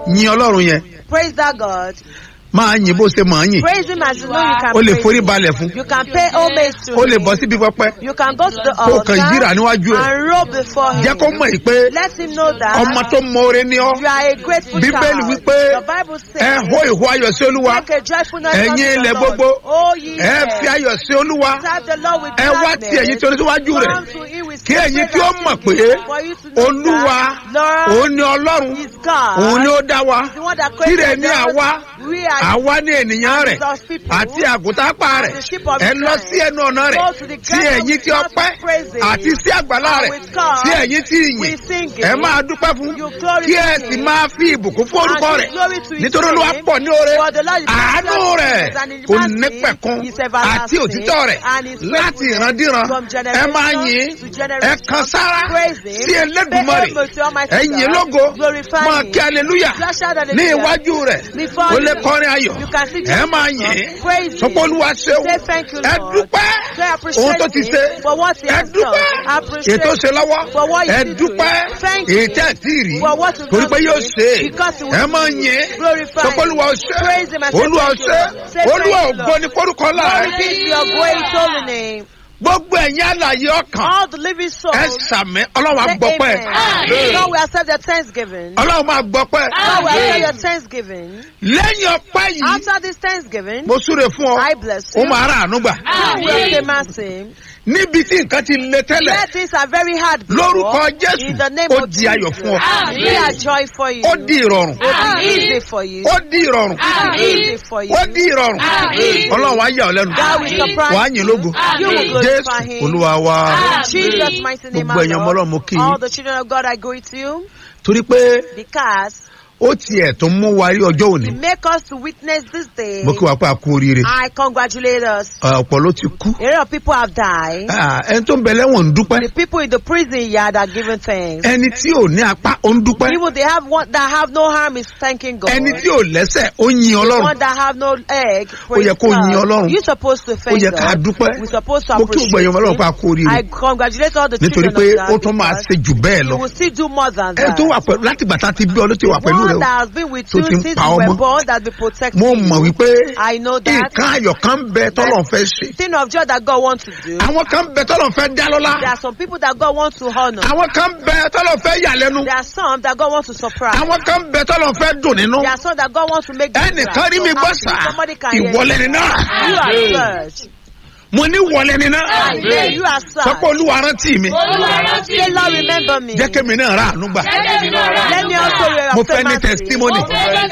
yin ọlọ́run yẹn Praise that God. máa yin bó ṣe máa yin Praise Him as you know you can o lè praise forí Him. balẹ̀ fún You can pay homage to o lè Him. bọ́ síbi pẹpẹ You can go to the kó o kàn yíra altar níwájú ẹ̀ and roll before Him. jẹ́ kó mọ̀ yìí pé Let Him know that ọmọ tó mọ̀ọ́rẹ́ ni ọ́ you are a grateful Bíbélì child. wípé The Bible ẹ says, hó ìhó ayọ̀ sí olúwa make a joyful noise ẹ̀yin unto the ilẹ̀ Lord. gbogbo Oh, ye ẹ fi earth. ayọ̀ sí olúwa Serve the Lord with ẹ wá tí ẹ̀yin tí gladness. oníṣíwájú rẹ̀ Come to Him with kí ẹ̀yin praise tí ó and mọ̀ pé singing. For you to know olúwa that Lord òun ni ọlọ́run is God. òun ni ó dá wa the one that tirẹ̀ created ní us. àwa We are àwa ní ènìyàn rẹ̀ God's people. àti àgùntàpá rẹ̀ The sheep of ẹ lọ Israel. sí ẹnu ọ̀nà rẹ̀ Go to the tí gate of ẹ̀yin tí God's ọpẹ́ praises. àti sí àgbàlá rẹ̀ With God, tí ẹ̀yin tí we ìyìn sing it. ẹ máa dúpẹ́ fún You glory kí to ẹ sì Him. máa fi ìbùkún fún orúkọ And rẹ̀ give glory to His nítorí olúwa name. pọ̀ ní oore For the Lord is àánú gracious rẹ̀ and His kò mercy nípẹ̀kun is everlasting. àti òtítọ́ rẹ̀ And His láti faithfulness ìrandíran from ẹ generation máa yìn to generation. ẹ kan sára Praise Him. sí Elédùmarè Pay homage to Almighty ẹ yìn God. lógo Glorify máa Him. kí aleluya Just shout ní hallelujah. iwájú rẹ̀ Before ó lè you. kọrin ayọ̀ You can sing ẹ máa Jesus. yìn Praise Him. sọpọ́ olúwa ṣeun Say thank you, ẹ Lord. dúpẹ́ Say appreciate ohun tó ti Him ṣe for what He ẹ has dúpẹ́ done. Appreciate ètò ṣe lọ́wọ́ for what ẹ He did to dúpẹ́ you. Thank you ètò ẹ̀ tí ì rí for what you've torí done pé to yóò Him. ṣe Because He will ẹ máa do it. yìn Glorify sọpọ́ olúwa Him. ṣe Praise Him and say olúwa thank you, ṣe Lord. Say olúwa thank you, ògo Lord. ní forúkọ Glory láàrin be to your great holy name. gbogbo ẹ̀yin àlàyé ọkàn All the living souls. ẹ sàmì ọlọ́run say àgbọ̀pẹ́ amen. God will accept their thanksgiving. ọlọ́run máa gbọ́pẹ́ God will accept your thanksgiving. lẹ́yìn ọpẹ́ yìí After this thanksgiving, mo súre fún ọ I bless ó you. máa rà àánú gbà You will obtain mercy. níbi tí nǹkan ti le tẹ́lẹ̀ Where things are very hard before, lórúkọ jésù in the name ó of di ayọ̀ fún ọ Jesus, be a joy for you. ó di ìrọ̀rùn It will be easy for you. ó di ìrọ̀rùn It will be easy for you. ó di ìrọ̀rùn ọlọ́run á yà ọ́ lẹ́nu God will surprise wàá yìn lógo You will glorify jésù Him. olúwa wa In Jesus' mighty name, Gbogbo I ẹ̀yin ọmọ Ọlọ́run, mo kí yín. All the children of God, I greet you torí pé because ó tiẹ̀ tó mú wa rí ọjọ́ òní you make us to witness this day. mo kí wa pé a kú oríire I congratulate us. ọ̀pọ̀ ló ti kú A lot of people have died. Ah, ẹni tó ń bẹ lẹ́wọ̀n ń dúpẹ́ The people in the prison yard are giving thanks. ẹni tí ò ní apá ó ń dúpẹ́ Even they have one that have no harm is thanking God. ẹni tí ò lẹ́sẹ̀ ó yin ọlọ́run one that have no egg. yẹ kó yin Ọlọ́run. You supposed to ó thank yẹ ká God. dúpẹ́ We supposed to mo kí gbogbo ẹ̀yin ọmọ ọlọ́run pé a appreciate kú him. oríire I congratulate all the nítorí children pé of ó God tún máa because ṣe jù bẹ́ẹ̀ lọ you will still do more than ẹni that. tó wà pẹ̀lú láti gbà tá a ti bí ọ ló ti wà pẹ̀lú rẹ one o that has been with tó you ti ń since pa you ọmọ. were born that be protecting mo you. mọ̀ wípé I know that. nǹkan ayọ̀ kan ń bẹ tọ́lọ̀ fẹ́ ṣe Thing of joy that God wants to do. àwọn kan ń bẹ tọ́lọ̀ fẹ́ dá lọ́lá There are some people that God wants to honor. àwọn kan ń bẹ tọ́lọ̀ fẹ́ yà lẹ́nu There are some that God wants to surprise. àwọn kan ń bẹ tọ́lọ̀ fẹ́ dùn nínú There are some that God wants to make them ẹnìkan glad. rí So mi gbọ́ happy. sá Somebody can hear ìwọlẹ̀ you. ni náà You are searched. mo ní wọlé ni náà Amen. You are sọ pé searched. olúwa rántí mi Say, Lord, remember me. jẹ́ kémi náà rà àánú gbà Let me also wear mo fẹ́ ní testimony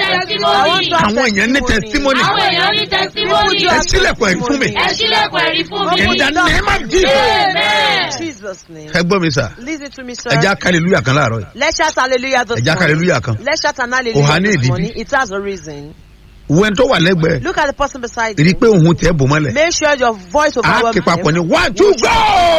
àwọn èèyàn ní testimony Àwọn èèyàn ní testimony. ẹ sílẹ̀kùn ẹ̀rí fún mi Ẹ sílẹ̀kùn ẹ̀rí fún mi. in the name of Jesus Amen. Jesus' name. ẹ gbọ́ mi sà Listen to me, sir. ẹ já hallelujah kan láàárọ̀ yìí Let's shout hallelujah this ẹ já morning. hallelujah kan Let's shout an Kò há hallelujah ní this ìdí morning. bí. It has a reason. wo ẹni tó wà lẹ́gbẹ̀ẹ́ Look at the person beside rí i you. pé òun tẹ̀ bò mọ́lẹ̀ Make sure your voice á overwhelms ké papọ̀ him. ní one two go.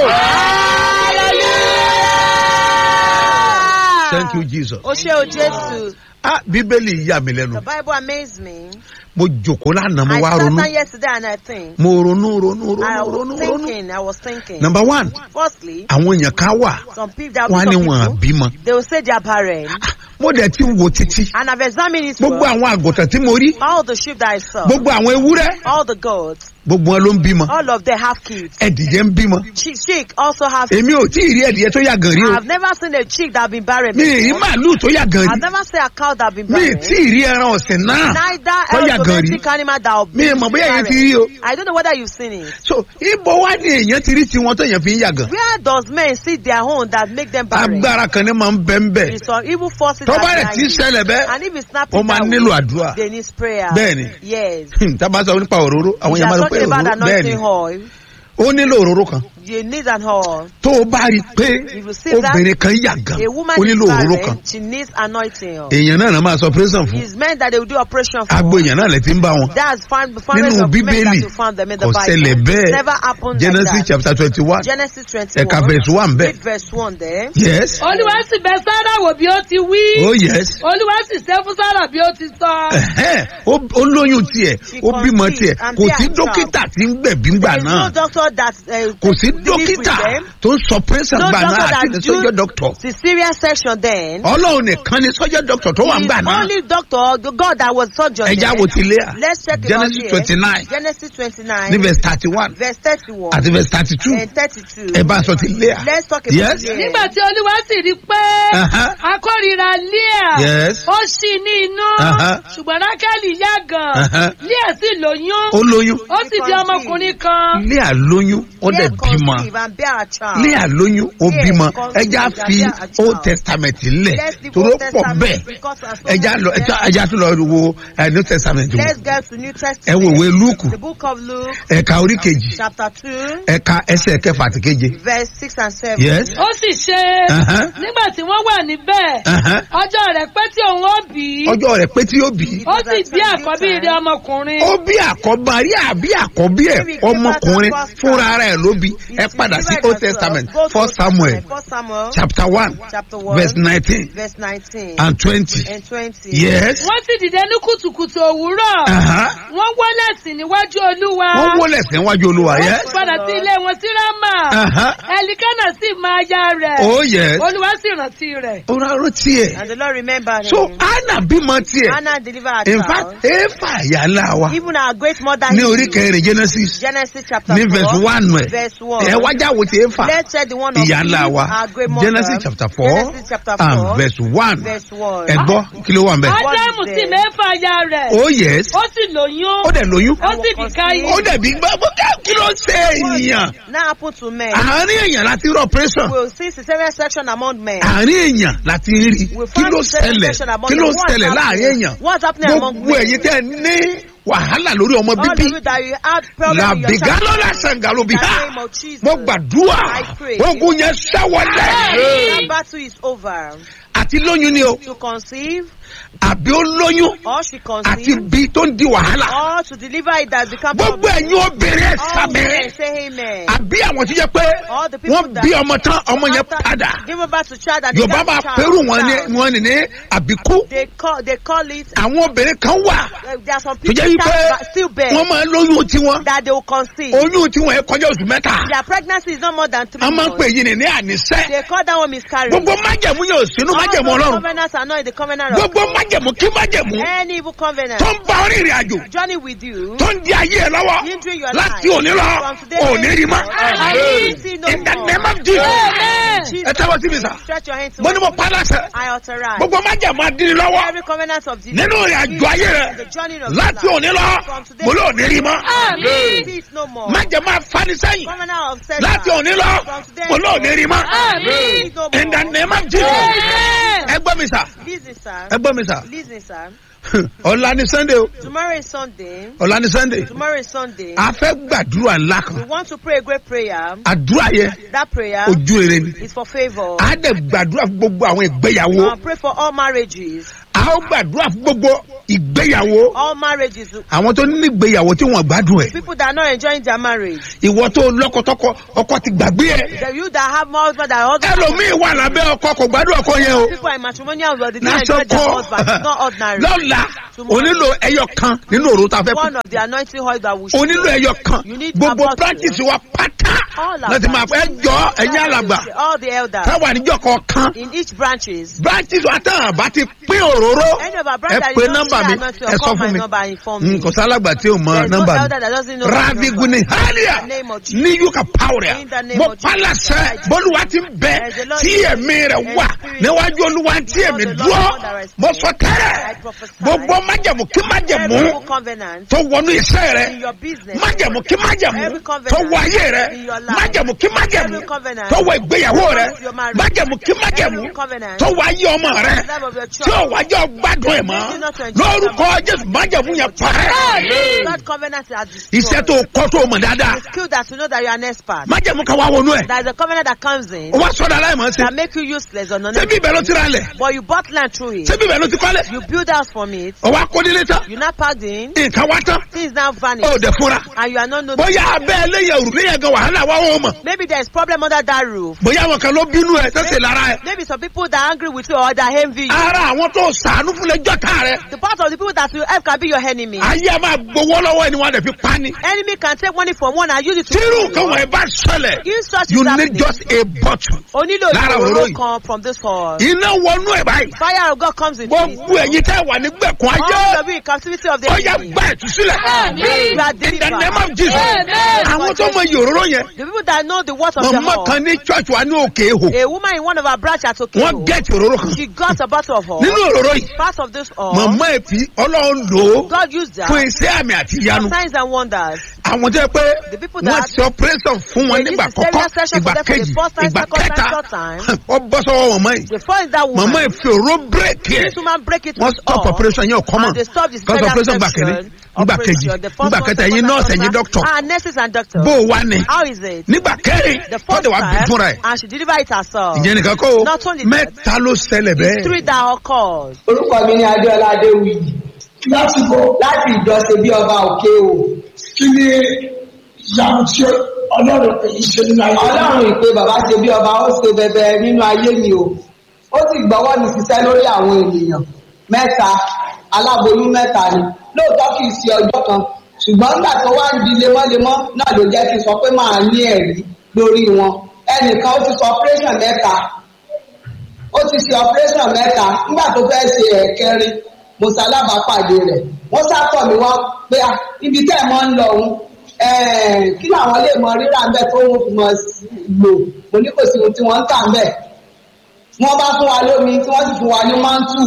thank you jesus. O ṣe o Jésù. ah bíbélì yà mí The lẹ́nu Bible amazed me. mo jòkó lánàá mo I wá sat ronú down yesterday and I think. mo ronú ronú I ronú was ronú ronú. thinking, I was thinking. number one Firstly, àwọn èèyàn kan wà some people, there wọn á will ní be wọn some people, àbímọ they will say they are barren. mo dẹ̀ ti wo títí And I've examined it gbogbo well. àwọn àgùntàn tí mo rí All the sheep that I saw, gbogbo àwọn ewúrẹ́ all the goats, gbogbo wọn ló ń bímọ all of them have kids. ẹdìyẹ ń bímọ Chick, chick also have èmi ò tí ì rí ẹdìyẹ tó yà gan rí o I've never seen a chick that been barren mi ì rí before. màálù tó yà gan I've rí never seen a cow that been mi ì barren. tí ì rí ẹran ọ̀sìn náà Neither tó yà else gan rí domestic animal that will mi ì mọ̀ bóyá èyàn ti rí o I don't know whether you've seen it. so ibo wá ní èèyàn ti rí tiwọn tó yẹn fi ń yà gan Where does men see their own that make them barren? agbára kan ní máa ń bẹ́ ń bẹ̀ It's some evil forces tó that bá rẹ̀ behind tí ń it. ṣẹlẹ̀ bẹ́ẹ̀ And if it's not ó máa nílò àdúrà they need prayer. Bẹ́ẹ̀ni. Yes. tá a bá sọ nípa òróró àwọn We èèyàn are máa ń pè talking about òróró bẹ́ẹ̀ ni anointing oil. ó nílò òróró kan You need an oil. tó o bá rí i pé If you see that, obìnrin kan yà gan A woman ó is nílò òróró kan barren, she needs anointing oil. èèyàn náà náà máa sọ pírẹ́sàn fún It's meant that they will do operation for. agbo èèyàn náà lè ti ń bá wọn That's found, found nínú of men that bíbélì you found them in the kò ṣẹlẹ̀ Bible. bẹ́ẹ̀ Never happened genesis like that. chapter twenty one Genesis 21. ẹ̀ka verse one bẹ́ẹ̀ Read verse 1 there. yes Olúwa sì bẹ Sárà wò bí ó ti wí. oh yes Olúwa sì ṣe fún Sárà bí ó ti sọ. Ẹ̀hẹ́n, ó ó lóyún tiẹ̀ She ó bímọ conceived tiẹ̀ and kò bear sí a child. dókítà tí ń gbẹ̀bí ńgbà There is náà no doctor that uh, kò sí dókítà with them. tó ń sọ pẹ́sẹ̀ No gbà náà doctor àti that ní sọ́jọ́ do dọ́kítọ̀ cesarean section then. ọlọ́run nìkan ni sọ́jọ́ dọ́kítọ̀ tó wà ń He gbà is náà only doctor, the God that was surgeon. ẹja then. wo ti lé à Let's check it Genesis out twenty here. nine Genesis 29. ní verse thirty one verse 31. àti verse thirty two and 32. ẹ bá sọ ti lé à Let's talk about Yes. Leah. nígbà tí olúwa sì rí pé Aha. akórira Leah Yes. ó ṣì ní inú Aha. ṣùgbọ́n rákẹ́lì yá gan Aha. Leah sì lóyún ó lóyún ó sì di ọmọkùnrin kan lé à lóyún ó dẹ̀ Leah bímọ conceive and bear a child. lé à lóyún ó Yes, bímọ conceive ẹja and fi bear a child. old testament lẹ̀ Let's leave toró Old pọ̀ Testament bẹ́ẹ̀ because as so ẹja many lọ there. ẹja tún lọ wo ẹ, new testament wò Let's get to New ẹ Testament. wo ìwé lúùkù The book of Luke, ẹ̀ka orí kejì chapter 2, ẹ̀ka ẹsẹ̀ kẹfà àti keje verse 6 and 7. yes ó sì ṣe Aha. nígbà tí wọ́n wà níbẹ̀ Aha. ọjọ́ rẹ̀ pé tí òun ó bí ọjọ́ rẹ̀ pé tí ó bí ó sì bí àkọ́bí rẹ̀ ọmọkùnrin ó bí àkọ́bá rí àbí àkọ́bí ẹ̀ ọmọkùnrin fúnra rẹ̀ ló bí ẹ padà sí old testament first samuel First Samuel, chapter one chapter 1, verse nineteen verse 19 and twenty and 20. yes wọ́n sì dìde ní kùtùkùtù òwúrọ̀ Aha. wọ́n wọlé sí níwájú olúwa wọ́n wọlé síwájú olúwa wọ́n yes sì padà sí ilé wọn sí rámà Aha. ẹlikánà sì máa ya rẹ̀ oh yes olúwa sì rántí rẹ̀. ó rárá tiẹ̀ And the Lord remembered so him. anna bímọ tiẹ̀ Anna delivered her in child. fact efa yàrá wa Even our great mother ní Eve, orí kẹrin genesis Genesis chapter ní 4, verse one ẹ̀ verse 1. ẹ wájà wo ti efa Let's check the one of ìyá ńlá Eve, wa our great mother. genesis chapter four Genesis chapter 4, and verse one verse 1. ẹ gbọ́ kí ló wà ń bẹ̀. What is ádámù sì there? mẹ́fà ya rẹ̀ oh yes ó sì lóyún ó dẹ̀ lóyún ó sì bí káyé. ó dẹ̀ bí gbọ́ kí ló ṣe ènìyàn Now happen to men. àárín èèyàn láti rí operation We'll see cesarean section among men. àárín èèyàn láti rí We'll kí find ló cesarean ṣẹlẹ̀ section among kí ló men. What's ṣẹlẹ̀ láàrin happening? èèyàn What's happening among gbogbo men? ẹ̀yin tẹ́ ní wàhálà lórí ọmọ All of bíbí you that you have problem in your làbìgálọ́ child. lásán gàlóbì In the ha name of Jesus. mo gbàdúrà I pray. ogun yẹn ṣẹ́wọ́lẹ̀ That battle is over. àti lóyún ni o To conceive àbí ó lóyún or she àti conceive bí tó ń di wàhálà or to deliver it that become gbogbo ẹ̀yin obìnrin ẹ̀ All sábẹ́ women say amen. àbí àwọn tó jẹ́ pé All the people wọ́n that bí ọmọ tán ọmọ yẹn after padà Give birth to child and they yorùbá got máa child, pẹ́rù wọn ní child. wọn ní ní àbíkú They call they call it. àwọn obìnrin kan wà Uh, there are some tó people jẹ́ wípé that still bear wọ́n máa lóyún tiwọn that they will conceive. oyún tiwọn ẹ̀ kọjá oṣù mẹ́ta Their pregnancy is not more than three a máa ń pè months. yín ní ní àníṣẹ́ They call that one miscarriage. gbogbo májẹ̀mú yóò sínú All májẹ̀mú those ọlọ́run covenants are not in the covenant of gbogbo God. májẹ̀mú kí májẹ̀mú Any evil covenant tó ń bá orí ìrìn àjò journey with you. tó ń di ayé ẹ lọ́wọ́ Hindering your láti life. òní lọ From today òní rí mọ́ Amen. See no in the more. name of Jesus Amen. Jesus. ẹ tẹ́wọ́ sí mi sà Stretch your hand to mo ní mo pa á láṣẹ I authorize. gbogbo májẹ̀mú adínní lọ́wọ́ Every covenant of the nínú ìrìn àjò ayé rẹ the journey of láti your òní life. lọ From today mo lóò ní rí mọ́ Àmín. See it no more. májẹ̀mú afanisẹ́yìn Covenant of setback. láti òní lọ From today mo lóò ní rí mọ́ Àmín. See it no more. in the name of Jesus Amen. ẹ gbọ́ mi sà Listen, sir. ẹ gbọ́ mi sà Listen, sir. ọ̀la ni sunday o Tomorrow is Sunday. ọ̀la ni sunday Tomorrow is Sunday. a fẹ́ gbàdúrà ńlá We kan want to pray a great prayer. àdúrà yẹn That prayer ojú rere ni is for favor. a dẹ̀ gbàdúrà fún gbogbo àwọn ìgbéyàwó Uh, pray for all marriages. a ó gbàdúrà fún gbogbo ìgbéyàwó All marriages. àwọn tó ní ìgbéyàwó tí wọ́n gbádùn ẹ̀ People that are not enjoying their marriage. ìwọ tó lọ́kọ̀tọ́kọ ọkọ ti gbàgbé ẹ̀ The you that have more husband than husband. ẹlòmíì wà lábẹ́ ọkọ kò gbádùn ọkọ yẹn o People are in matrimonial world. They don't enjoy their lásọkọ husband. It's not ordinary. lọ́la onílò ẹyọ kan nínú òru tá a fẹ́ One kú of the anointing oil that will onílò ẹyọ kan You need gbogbo about practice wa pátá All of láti that. máa fẹ́ jọ ẹ̀yìn alàgbà All the elders. táwa níjọ kọ̀ọ̀kan In each branches. branches wa tán àbá ti pín òróró Any of our ẹ brothers that pé you don't nọ́mbà see mi anointing ẹ or sọ call fún my mi number and inform me. kò sálàgbà tí ò mọ There's no nọ́mbà elder that doesn't know my rabi number. guni hallelujah In the name of Jesus. ní yúkà pàwùrẹ̀ In the name mo of Jesus. pálásẹ̀ bọ́lúwa ti ń bẹ As the Lord tí is ẹ̀mí rẹ̀ and wà spirit. níwájú olúwa tí ẹ̀mí the Lord dúró God that is mo spirit. sọ I tẹ́lẹ̀ prophesy. gbogbo májẹ̀mú kí májẹ̀mú Every evil covenant tó wọnú iṣẹ́ rẹ̀ in your business. májẹ̀mú kí májẹ̀mú Every covenant tó wọ ayé rẹ̀ in your life. májẹ̀mú kí májẹ̀mú Every covenant tó wọ ìgbéyàwó rẹ̀ your marriage. májẹ̀mú kí májẹ̀mú Every covenant tó wọ ayé ọmọ rẹ̀ in the life of your tí ò child. wájọ́ gbádùn ẹ̀ mọ́ Continue to enjoy lórúkọ jésù májẹ̀mú yẹn parẹ́ God covenant are destroyed. iṣẹ́ tó kọ́ tó mọ̀ dáadáa The skill that you know that you are an expert. májẹ̀mú kan wá wọnú ẹ̀ There is a covenant that comes in ó wá sọ́dọ̀ aláìmọ̀ sí that make you useless or non ṣé bí ibẹ̀ ló ti ra lẹ̀ But you bought land through it. ṣé bí ibẹ̀ ló ti kọ́lẹ̀ You build house from it. ó wá kó nílé tán You now packed in. nǹkan wá tán Things now ó vanish. dẹ̀ fúnra And you are not known. bóyá abẹ́ ẹlẹ́yẹ òrùlé yẹn gan wàhálà wá ó mọ̀ Maybe there's problem under that roof. bóyá àwọn kan ló bínú ẹ tẹ́sẹ̀ lára ẹ Maybe some people that are angry with you or that envy you. ara àwọn tó sàánú fún lẹ́jọ́ tá rẹ The part of the people that you help can be your enemy. ayé a máa gbowó lọ́wọ́ ẹni wọn lè fi pa ni Enemy can take money from one and use it to tírù kill kan you. wọ̀nyí bá ṣẹlẹ̀ If such you is need happening, just a bottle o nílò lára òróró ìṣòro yìí. kan from this hall. iná wọnú ẹ̀ báyìí Fire of God comes into it. gbogbo ẹ̀yin tẹ́ wà ní gbẹ̀kún ayé All of you in captivity of the ó yá enemy. gba ìtúsílẹ̀ Àmín. You are in the delivered. name of Jesus Amen. àwọn tó mọ ìyòróró yẹn The people that know the words of the mọ̀mọ́ hall. kan ní church wa ní òkè èhò A woman in one of our branches at wọ́n Okeo. gẹ̀ẹ́tì òróró kan She got a bottle of oil. nínú òróró yìí Part of this oil. mọ̀mọ́ ẹ̀ fi ọlọ́run lò ó God used that. fún iṣẹ́ àmì àti ìyanu Signs and wonders. àwọn tó yẹ pé The people wọ́n that- ṣe operation fún wọn They nígbà used cesarean kọ́kọ́ section ìgbà for them for the kejì first time, ìgbà second time, kẹta third time. ó bọ́ sọ́wọ́ mọ̀mọ́ yìí The first that woman. mọ̀mọ́ ẹ̀ fi òró bírèkì ẹ̀ This woman break it wọ́n with stop all. operation yẹn ò kọ́mọ̀ And they stop the kọ́sọ̀ cesarean operation gbà kìíní section. nígbà kejì operation. The first nígbà one, kẹta second ẹ̀yin one, nọ́ọ̀sì third ẹ̀yin one. dọ́kítọ̀ Ah, nurses and doctors. bó o wá ní How is it? nígbà kẹrin The first tọ́jú wa bí time, fúnra ẹ̀ and she delivered it herself. ìyẹn nìkan kó o Not only that. mẹ́ta ló ṣẹlẹ̀ It's three bẹ́ẹ̀ that occurred. orúkọ mi ní adéọlá adéwìyí lásìkò láti ìjọsìn bí ọba òkè o kí ni ìyanu tí ọlọ́run pè é ṣe nínú ayé ọlọ́run ìpè bàbá ṣe bí ọba ó ṣe bẹbẹ nínú ayé mi o ó sì gbọ́wọ́ mi ṣiṣẹ́ lórí àwọn ènìyàn mẹ́ta aláboyún mẹ́ta ni lóòótọ́ kì í ṣe ọjọ́ kan ṣùgbọ́n nígbà tó wá ń di lemọ́lemọ́ náà ló jẹ́ kí n sọ pé máa ní ẹ̀rí lórí wọn ẹnìkan ó ti sọ operation mẹ́ta ó ti ṣe operation mẹ́ta nígbà tó fẹ́ ṣe ẹ̀kẹrin mo ṣalábàápàdé rẹ̀ wọ́n sátọ̀ mi wá pé "Ah, ibi tẹ́ ẹ̀ mọ́ ń lọ òun ẹ̀ẹ́n, kí làwọn lè mọ rírà ń bẹ̀ tó ń fi mọ sí- lò mo ní kò sí ohun tí wọ́n ń tà ń bẹ̀ wọ́n bá fún wa lómi tí wọ́n sì fún wa ní mántù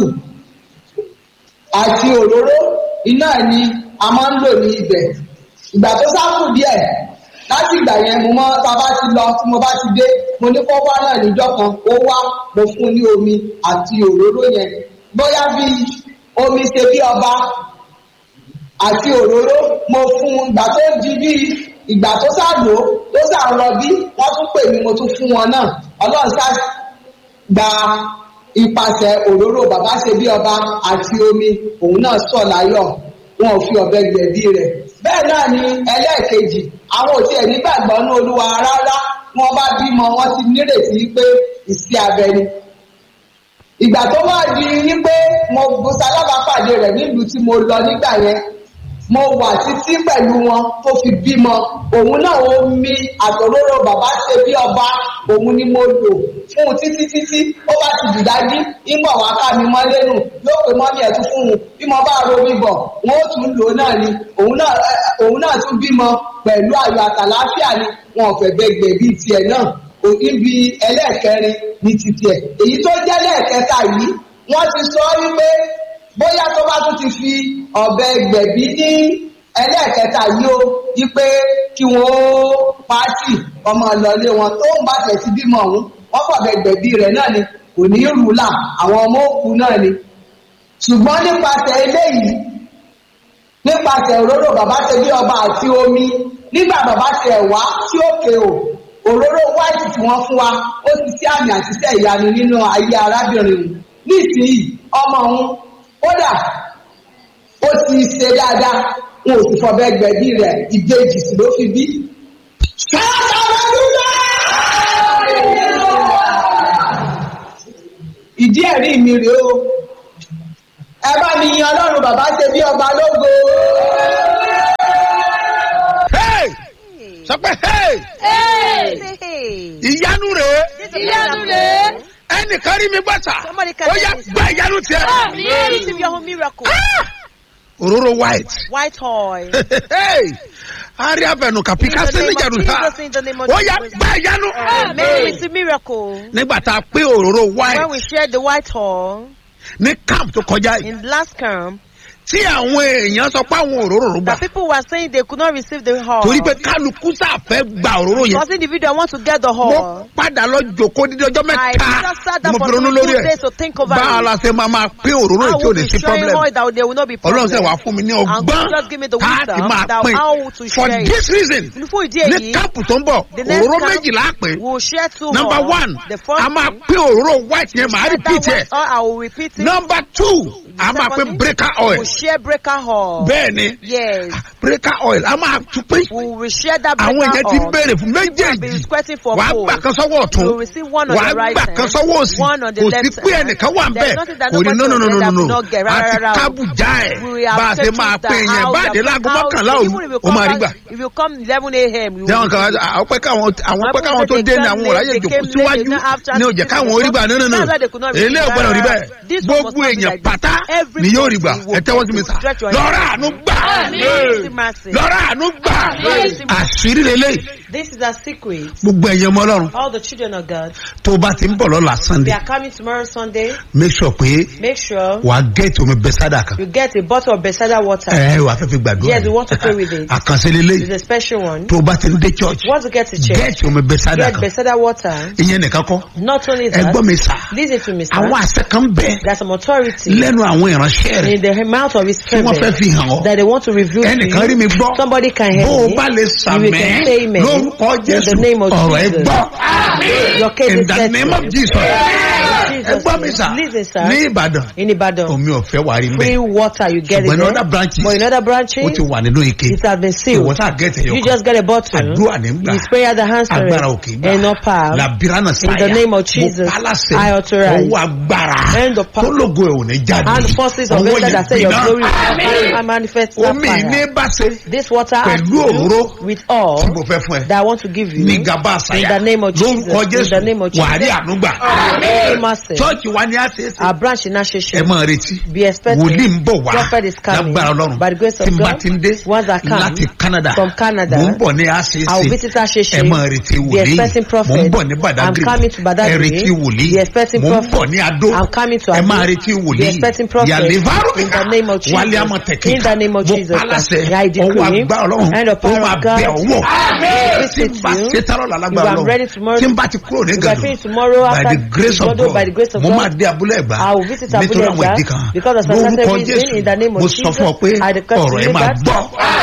àti òróró iná ni a máa ń lò ní ibẹ̀ ìgbà tó sáfù díẹ̀ láti ìgbà yẹn mo mọ tá a bá ti lọ tí mo bá ti dé mo ní kó wá náà níjọ́ kan ó wá mo fún ní omi àti òróró yẹn bóyá bí omi ṣe bí ọba àti òróró mo fún un ìgbà tó di bí ìgbà tó ṣàlò tó ṣàrọ bí wọ́n tún pè mí mo tún fún wọn náà ọlọ́run ṣá gba ipasẹ̀ òróró bàbá ṣe bí ọba àti omi òun náà sọ láyọ̀ wọn ò fi ọ̀bẹ gbẹ̀bí rẹ̀ bẹ́ẹ̀ náà ni ẹlẹ́ẹ̀kejì àwọn òtí ẹ̀ nígbàgbọ́ ní olúwa rárá wọn bá bímọ wọn ti nírètí pé ìsí abẹ ni ìgbà tó wá di wípé mo ṣalábàápàdé rẹ̀ nílùú tí mo lọ nígbà yẹn mo wà títí pẹ̀lú wọn tó fi bímọ òun náà ó mi àtòróró bàbá ṣe bí ọba òun ni mo lò fún un títí títí ó bá ti dìdájí ìmọ̀ wá ká mi mọ́ lẹ́nu yóò pé mọ́mí ẹ̀ tún fún un bí mo bá ro mi bọ̀ wọn ó tún lò ó náà ni òun náà ẹ, òun náà tún bímọ pẹ̀lú ayọ̀ àtàláfíà ni wọn ò fẹ́ gbẹgbẹ bíi tiẹ̀ náà ibi ẹlẹ́ẹ̀kẹrin ní titi ẹ̀ èyí tó jẹ́ lẹ́ẹ̀kẹta yìí wọ́n ti sọ wípé bóyá tó bá tún ti fi ọ̀bẹ gbẹ̀bí ní ẹlẹ́ẹ̀kẹta yìí ó wípé kí wọ́n ó pàtì ọmọ ìlọlé wọn tó ń bá tẹ̀ sí bímọ ọ̀hún wọ́n fọ̀bẹ gbẹ̀bí rẹ̀ náà ni kò ní rúlà àwọn ọmọ òkú náà ni ṣùgbọ́n nípasẹ̀ eléyìí nípasẹ̀ òróró bàbá ṣe bí ọba àti omi nígbà bàbá ṣe ẹ̀wá tí ó ké o òróró wáìtì tí wọ́n fún wa ó ti sí àmì àtisẹ́ ìyanu nínú ayé arábìnrin òun nísìnyí ọmọ òun kódà ó ti ṣe dáadáa wọn ò sì fọbẹ gbẹ̀bí rẹ̀ ìbejì sì ló fi bí. ìdí ẹ̀rí mi rèé o ẹ bá mi yan ọlọ́run bàbá ṣe bí ọba lógo. Hey! sọ pé hey! Hey! Hey. ìyanu rèé Ìyanu rèé. ẹnìkan rí mi gbàtà Somebody can ó yá say this. gba ìyanu tiẹ̀. Àmín. Receive your own miracle. Ah! òróró white. White oil. Hey! ari abẹnu kàpí In the kásí name ní of jẹ̀dù ta Jesus, in the name of ó yá Jesus. gba ìyanu. Amen. Receive miracle. nígbà tá a pé òróró When white we shared the white oil ní camp tó kọjá yìí in last camp, tí àwọn èèyàn sọ pé àwọn òróró rò gbà that people were saying they could not receive the oil. torí pé kálukú sáfẹ́ gba òróró yẹn Because individual want to get the mo oil. padà lọ jòkó dídí ọjọ́ I mẹ́ta just sat mo down for fi ronú two lórí days ẹ̀ to think over bá a it. la ṣe máa máa pín òróró I yìí tí ò will lè be sí sharing problem oil that there will not be problem. ọlọ́run sẹ́ wàá fún mi ní And God ọgbọ́n just give me the tá a ti wisdom máa that pín how to for share it. this reason Fún ìdí ní èyí, káàpù tó ń bọ̀ the next òróró camp, méjìlá pé we will share two number oil. one The first a máa thing, pín òróró white yẹn màá share repeat that ẹ̀ white oil, I will repeat it. number two a máa second pín thing, breaker We oil will share breaker oil. bẹ́ẹ̀ ni Yes. breaker oil a máa tún pín We will share that àwọn breaker èèyàn ti ń oil. béèrè fún Be méjèèjì requesting for wàá food. gbà kan sọ́wọ́ ọ̀tún You will receive one on wàá the right gbà kan hand, sọ́wọ́ òsì one on the kò sí left pé hand. ẹnìkan wà ń There bẹ̀ is nothing that kò ní nobody no no no will no get no that will not get. àti Rárá, rárá o. kábùjá ẹ̀ We have bá a ṣe checked máa it pé out. yẹn How bá a dé the- láago how- mọ́kànlá even òru if you ó máa rí come gbà. back- If you come 11 a.m. you jẹ́wọ́n will kan àwọn pẹ́ káwọn àwọn pẹ́ káwọn tó dé ní àwọn ọ̀ráyè jòkó síwájú ní òjẹ̀ káwọn orí gbà nínú nínú èlé ọ̀gbọ́n rí bẹ́ẹ̀ gbogbo èèyàn pátá ni yóò rí gbà ẹ tẹ́wọ́ sí mi sà lọ́rọ̀ àánú gbà lọ́rọ̀ àánú gbà àṣírí lélẹ̀ This is a secret. gbogbo ẹ̀yẹ ọmọ ọlọ́run All the children of God. tó o bá ti ń bọ̀ lọ́la They sunday are coming tomorrow Sunday. make sure pé Make sure wàá gẹ̀ẹ́tì omi bẹ́sádà kan you get a bottle of Bethesda water. ẹ wàá fẹ́ fi gbàdúrà Yes, we want to pray with it. àkànṣe lélẹ̀ It's a special one. tó o bá ti ń dé church You want to get to church. gẹ̀ẹ́tì omi bẹ́sádà Get kan Bethesda water. ìyẹn nìkan kọ́ Not only ẹ that. gbọ́ mi sà Listen to me, àwọn sir. àṣẹ kan bẹ There's some authority lẹ́nu àwọn ìránṣẹ́ rẹ̀ in the mouth of his tí wọ́n fẹ́ servant fi hàn ọ́ that they want to reveal to ẹnìkan rí you. mi gbọ́ Somebody can bó help o me. bá lè You sàmẹ́ can say amen. lórúkọ In the jésù name of ọ̀rọ̀ ẹ Jesus. gbọ́ Your case in is the settled. name of jesus ẹ Jesus' gbọ́ mi name. sà Listen, sir. ní ìbàdàn In Ibadan. omi ọ̀fẹ́ wà rí Free mbẹ́ water, you get it ṣùgbọ́n ní there. other branches But in other ó branches, ti wà nínú ike it has been sealed. ìwọ tá gẹ̀ẹ́tì You ẹ̀yọkàn just get a bottle. àdúrà ní gbà You spray at the hands of agbára òkè it gbà and not power. làbíránà In sáyà the name of mo Jesus, pálásẹ̀ I authorize. ọwọ́ agbára And the power. tó lógo ẹ̀ ò ní jáde And the forces of ọwọ́ God that say your gbiná. glory I manifest that omi ní fire. bá ṣe This water has to pẹ̀lú òróró do with all tí mo fẹ́ fún ẹ that I want to give you. ní gaba In àṣàyà the name of Jesus. lórúkọ In jésù the name of Jesus. wàá rí ànúgbà Massive. chọ́ọ̀chì wa ni a ṣe é ṣe Our branch in ẹ Asheshe. máa retí Be expecting. wòlíì ń bọ̀ wá Prophet is coming. lágbára ọlọ́run By the grace of tí n bá God. ti ń dé Once I come láti canada from Canada, mò ń bọ̀ ní a ṣe é I will ṣe visit Asheshe. ẹ máa retí Be wòlíì expecting prophet. mò ń bọ̀ ní I'm badagry coming to Badagry. ẹ retí wòlíì Be expecting mò ń prophet. bọ̀ ní adó I'm coming to ẹ Ado. máa retí Be wòlíì expecting prophet. yàlẹ́ In the name of Jesus. wálé amọ̀tẹ̀kì In the name of mo Jesus. pálásẹ̀ I decree. ọwọ́ àgbà ọlọ́run And the ó power máa of God. bẹ̀ ọwọ́ tí Visit n bá you. ṣe tárọ̀ lálágbára If I'm ready ọlọ́run tomorrow- tí n bá ti kúrò ní If I gàdùn finish tomorrow by after the grace of Igodo, God by the grace of mo God, máa dé abúlé ẹ̀gbá I will visit nítorí Abúlé àwọn Ẹ̀gbá ìdí kan because of certain lórúkọ reason jésù in the name of mo sọ fún ọ pé Jesus, I declare ọ̀rọ̀ ẹ to you máa that gbọ́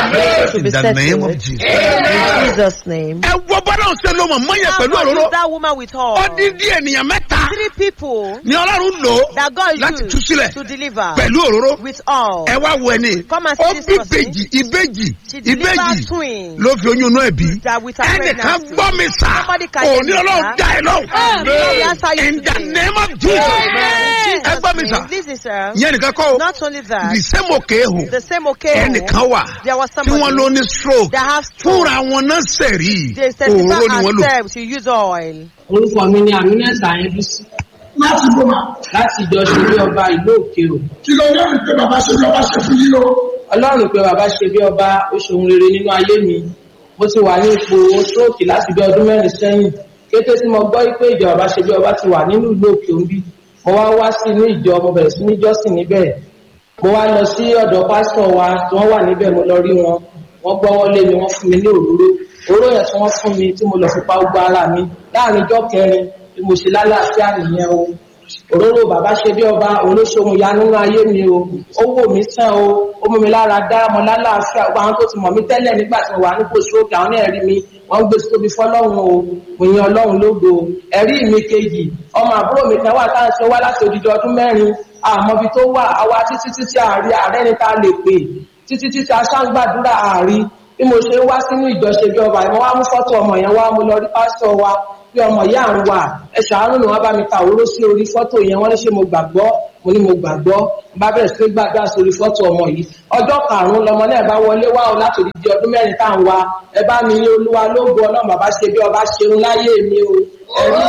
to in be the name of settled. Jesus. In Jesus' name. ẹ wọ bọ́dọ̀ ṣe ló mọ̀ mọ́yẹ pẹ̀lú How òróró is that woman with her? ọdídí ènìyàn mẹ́ta Three people ni ọlọ́run lò that God láti tú used sílẹ̀ to deliver pẹ̀lú òróró with all. ẹ wá wo ẹni Come and ó see this bí person. ìbejì ìbejì She delivered ìbejì twins. ló fi oyún inú ẹ̀ bí That with her ẹnìkan pregnancy. gbọ́ mi sà Somebody can hear òní me, ọlọ́run sir. dá ẹ lọ Lord, answer you in the today. name of Jesus In ẹ gbọ́ mi Jesus' sà name. Listen, sir. yẹn nìkan kọ́ o Not only that, the same òkè ehò the same occasion, ẹnìkan wà there was tí wọ́n somebody ló ní stroke that have stroke. fúnra wọn náà sẹ̀rí They òróró ni testify wọ́n lò. ourselves to use oil. orúkọ mi ni aminata ayébísí láti bó ma láti ìjọ ṣe bí ọba ìlú òkèrò kí ló lẹ́rìí pé bàbá ṣe bí ọba ṣe fún yín o. ọlọ́run pé bàbá ṣe bí ọba ó ṣe ohun rere nínú ayé mi mo ti wà ní ipò stroke láti bí ọdún mẹ́rin sẹ́yìn kété tí mo gbọ́ pé ìjọ bàbá ṣe bí ọba ti wà nínú ìlú òkè òǹbí mo wá wá sí inú ìjọ mo bẹ̀rẹ̀ sí ní jọ́sìn níbẹ̀ mo wá lọ sí ọ̀dọ̀ pásítọ̀ wa tí wọ́n wà níbẹ̀ mo lọ rí wọn wọ́n gbọ́wọ́ lé mi wọ́n fún mi ní òróró òróró yẹn tí wọ́n fún mi tí mo lọ fi pa gbogbo ara mi láàrin ijọ́ kẹrin bí mo ṣe lálàáfíà nìyẹn o òróró bàbá ṣe bí ọba olóṣòwò ya nínú ayé mi o ó wò mí sàn o ó mú mi lára dá ọmọ lálàáfíà gbogbo àwọn tó ti mọ̀ mí tẹ́lẹ̀ nígbà tí mo wà nípò stroke àwọn náà rí mi wọ́n ń gbé sítóbi fọlọ́run o mo yan ọlọ́run lógo ẹ̀rí mi kejì ọmọ àbúrò mi kan wà tá à ń ṣe wá láti odidi ọdún mẹ́rin àmọ́ ibi tó wà àwa títí títí àárí ààrẹ ni tá a lè pè títí títí aṣáǹgbàdúrà àárí bí mo ṣe wá sínú ìjọṣe bí ọba ìmọ̀ wá mú fọ́tò ọmọ yẹn wá mo lọ rí pásítọ̀ wa bí ọmọ yà ń wà ẹ ṣàánú ni wọ́n bá mi ta òróró sí orí fọ́tò yẹn wọ́n ní ṣe mo gbàgbọ́ mo ní mo gbàgbọ́ bá bẹ̀rẹ̀ sí gbàgbà sórí fọ́tò ọmọ yìí ọjọ́ karùn-ún lọmọ náà bá wọlé wá o láti òdìdí ọdún mẹ́rin tá à ń wa ẹ bá mi ní olúwa lógo ọlọ́run bàbá ṣe bí ọba ṣeun láyé mi o ẹ̀rí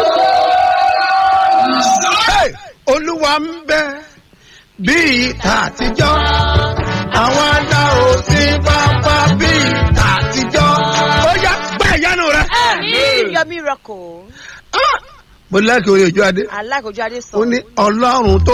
mi Hey! olúwa ń bẹ bí ìta àtijọ́ àwọn adá òsì pápá bí ìta àtijọ́ ó yá gbá ìyanu rẹ. Receive your miracle. mo lẹ́kẹ̀ẹ́ orí ojú adé I like Ojade ó song. ní ọlọ́run tó